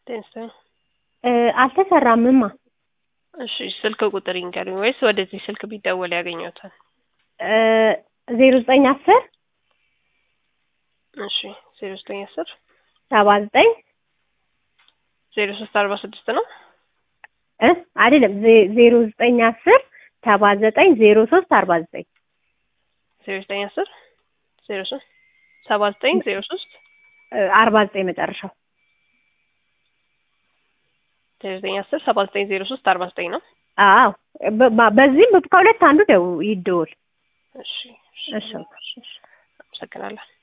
ቴንስ እ አልተሰራምማ። እሺ ስልክ ቁጥር ይንገሩኝ ወይስ ወደዚህ ስልክ ቢደወል ያገኘውታል? እ ዜሮ ዘጠኝ አስር እሺ ዜሮ ዘጠኝ አስር ሰባ ዘጠኝ ዜሮ ሶስት አርባ ስድስት ነው። እ አይደለም ዜ- ዜሮ ዘጠኝ አስር ሰባ ዘጠኝ ዜሮ ሶስት አርባ ዘጠኝ ዜሮ ዘጠኝ አስር ዜሮ ሶስት ሰባ ዘጠኝ ዜሮ ሶስት እ አርባ ዘጠኝ መጨረሻው። ዜሮ ዘጠኝ አስር ሰባ ዘጠኝ ዜሮ ሶስት አርባ ዘጠኝ ነው። አዎ በ- በ- በዚህም ከሁለት አንዱ ደው ይደውል። እሺ እሺ እሺ። አመሰግናለሁ።